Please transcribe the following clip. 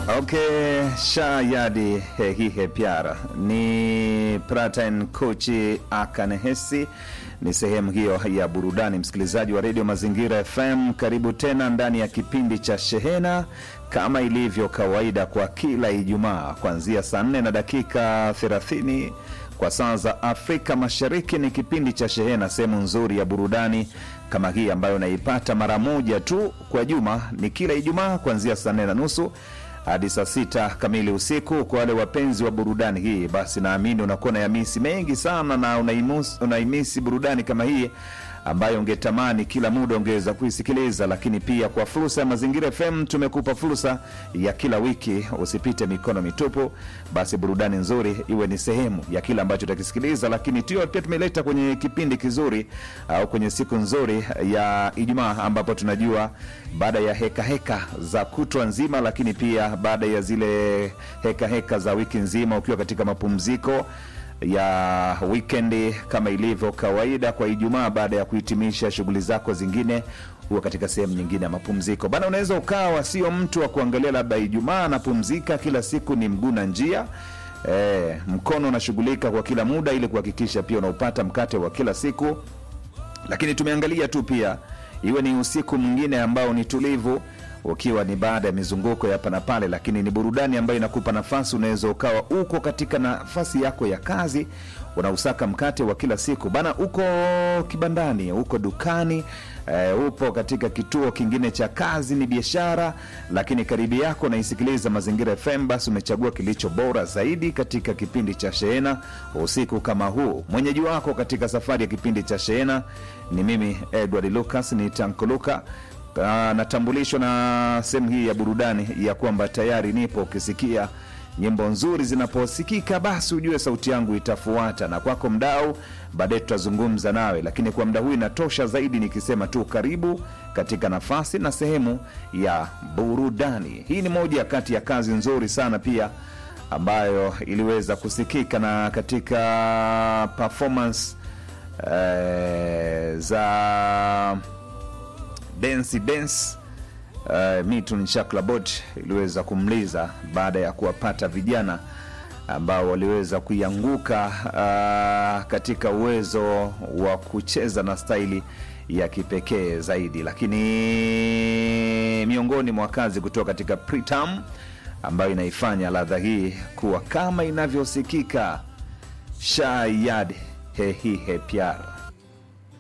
Okay, shayadi hehihe pyara ni Pratin Kochi Akanehesi ni sehemu hiyo ya burudani. Msikilizaji wa redio Mazingira FM, karibu tena ndani ya kipindi cha Shehena kama ilivyo kawaida kwa kila Ijumaa kuanzia saa 4 na dakika 30 kwa saa za Afrika Mashariki. Ni kipindi cha Shehena, sehemu nzuri ya burudani kama hii ambayo unaipata mara moja tu kwa juma, ni kila Ijumaa kuanzia saa 4 na nusu hadi saa sita kamili usiku. Kwa wale wapenzi wa burudani hii, basi naamini unakuwa na yamisi mengi sana na unaimus- unaimisi burudani kama hii ambayo ungetamani kila muda ungeweza kuisikiliza, lakini pia kwa fursa ya Mazingira FM tumekupa fursa ya kila wiki, usipite mikono mitupu. Basi burudani nzuri iwe ni sehemu ya kile ambacho utakisikiliza, lakini tio pia tumeleta kwenye kipindi kizuri au kwenye siku nzuri ya Ijumaa ambapo tunajua baada ya heka heka za kutwa nzima, lakini pia baada ya zile heka heka za wiki nzima ukiwa katika mapumziko ya wikendi kama ilivyo kawaida kwa Ijumaa, baada ya kuhitimisha shughuli zako zingine, huwa katika sehemu nyingine ya mapumziko bana. Unaweza ukawa sio mtu wa kuangalia labda Ijumaa anapumzika kila siku, ni mguu na njia e, mkono unashughulika kwa kila muda ili kuhakikisha pia unaupata mkate wa kila siku, lakini tumeangalia tu pia iwe ni usiku mwingine ambao ni tulivu ukiwa ni baada ya mizunguko ya hapa na pale, lakini ni burudani ambayo inakupa nafasi. Unaweza ukawa uko katika nafasi yako ya kazi, unausaka mkate wa kila siku bana, uko kibandani, uko dukani, e, upo katika kituo kingine cha kazi, ni biashara, lakini karibu yako unaisikiliza Mazingira FM, basi umechagua kilicho bora zaidi katika kipindi cha Shehena usiku kama huu. Mwenyeji wako katika safari ya kipindi cha Shehena ni mimi Edward Lucas, ni Tankoluka. Ah, natambulishwa na sehemu hii ya burudani ya kwamba tayari nipo. Ukisikia nyimbo nzuri zinaposikika, basi ujue sauti yangu itafuata, na kwako mdau, baadaye tutazungumza nawe, lakini kwa muda huu inatosha zaidi nikisema tu karibu katika nafasi na sehemu ya burudani. Hii ni moja kati ya kazi nzuri sana pia ambayo iliweza kusikika na katika performance eh, za Densi Dance uh, Mitun Chaklabot iliweza kumliza baada ya kuwapata vijana ambao waliweza kuianguka uh, katika uwezo wa kucheza na staili ya kipekee zaidi, lakini miongoni mwa kazi kutoka katika Pritam ambayo inaifanya ladha hii kuwa kama inavyosikika Shayad hehihe pyar